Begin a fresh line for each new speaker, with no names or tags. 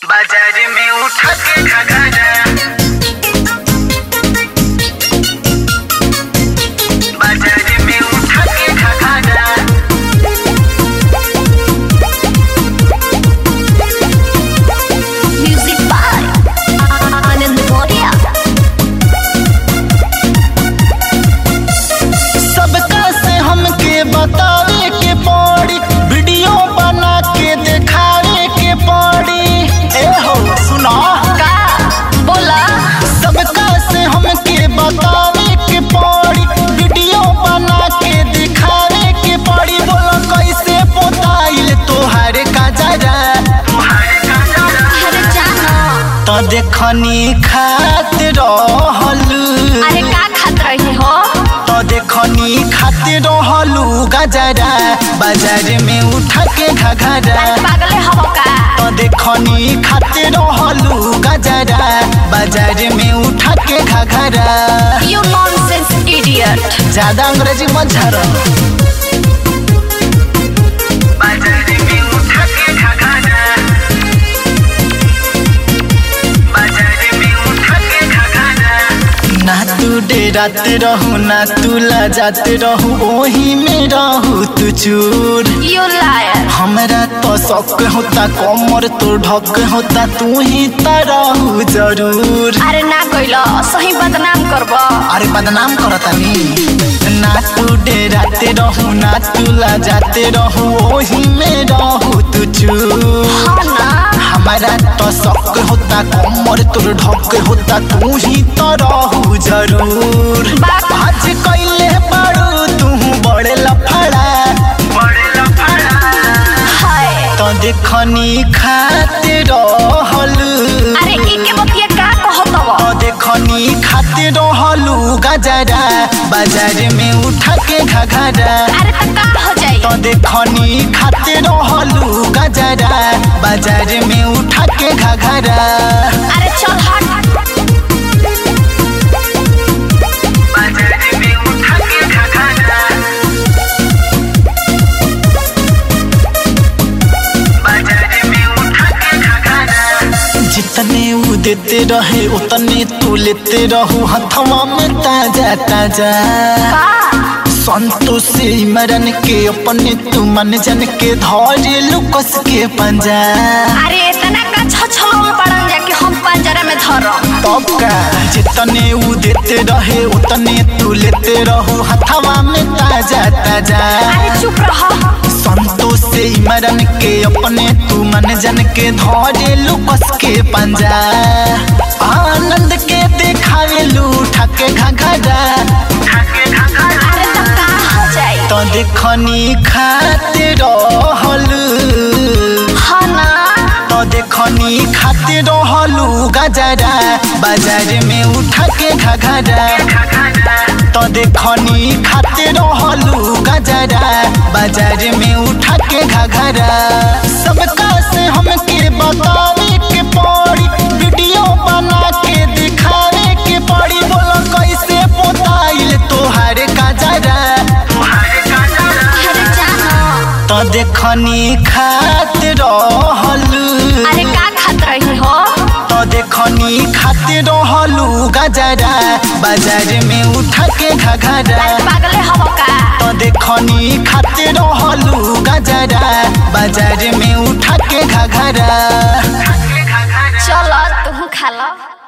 बाजार में उठा के घघरा बाजार में उठा के घघरा
Music by Anand Moria.
सबका से हमके बतावे के पड़ी वीडियो बना के दिखावे के पड़ी ए हो सुना
का बोला
सबका से हमके बतावे के पड़ी वीडियो बना के दिखावे के पड़ी बोलो कैसे पोताइल तोहार का जरा
तुम्हारे घघरा
अरे जानो
तो देखनी खात रहलू
अरे का खात रही हो
तो देखनी खाते रहलू गजरा बाजार में उठा के घघरा
अरे पागले हो का
तो देखनी खाते रहलू गजरा बाजार में उठा के घघरा
You nonsense idiot.
ज्यादा अंग्रेजी मत झरो
बाजार में उठा के घघरा बाजार में उठा के घघरा
ना तू डेराते रहू ना तू लजाते रहू ओही में रहू तू चूर
You liar.
हमरा तो शौक होता कमर तो ढक होता तू ही तो रहू जरूर
अरे ना कोइलो सही बदनाम करबो
अरे बदनाम करतानी ना तू डेराते रहू ना तू लजाते रहू ओही में रहू तू चूर
हाँ ना
हमारा तो शौक होता कमर तोर ढक होता तू ही तो रहू जरूर
बात
आज कैले बारू तू बड़े लफड़ा
बड़े लफड़ा
है
तो देखनी खाते रहलू
अरे इके बतिया का कहतव
तो देखनी खाते रहलू गजरा बाजार में उठा के घघरा
अरे त का हो जाई
तो देखनी खाते रहलू गजरा बाजार में उठा के घघरा
अरे चल हट
बाजार में उठा के घघरा बाजार में उठा के घघरा
जितने ऊ देते रहे उतने तू लेते रहू हथवा में ताजा ताजा
का
संतोष से मरन के अपने तू मन जन के धरे लुकस के पंजा
अरे इतना का छछलोल पड़न जाके हम पंजरा में धरम
तब का जितने ऊ देते रहे उतने तू लेते रहू हथवा में ताजा ताजा
अरे चुप रह
संतोष से मरन के अपने तू मन जन के धरे लुकस के पंजा आनंद के देखावे लूठा के घघरा
उठा के घघरा
अरे त का हो जाई
तो देखनी खाते रहलू
हाँ ना
तो देखनी खाते रहलू गजरा बाजार में उठा के घघरा
घघरा
तो देखनी खाते रहलू गजरा बाजार में उठा के घघरा सबका से हमके बतावे के पड़ी वीडियो बना के दिखावे के पड़ी बोलो कैसे पोताइल तोहार गजरा
तुम्हारे घघरा
अरे जानो
तो देखनी खात रहलू
अरे का खात रही हो
तो देखनी खाते रहलू गजरा बाजार में उठा के घघरा
अरे पागले हो का
तो देखनी खाते रहलू गजरा बाजार में उठा के घघरा
चल तू खा लो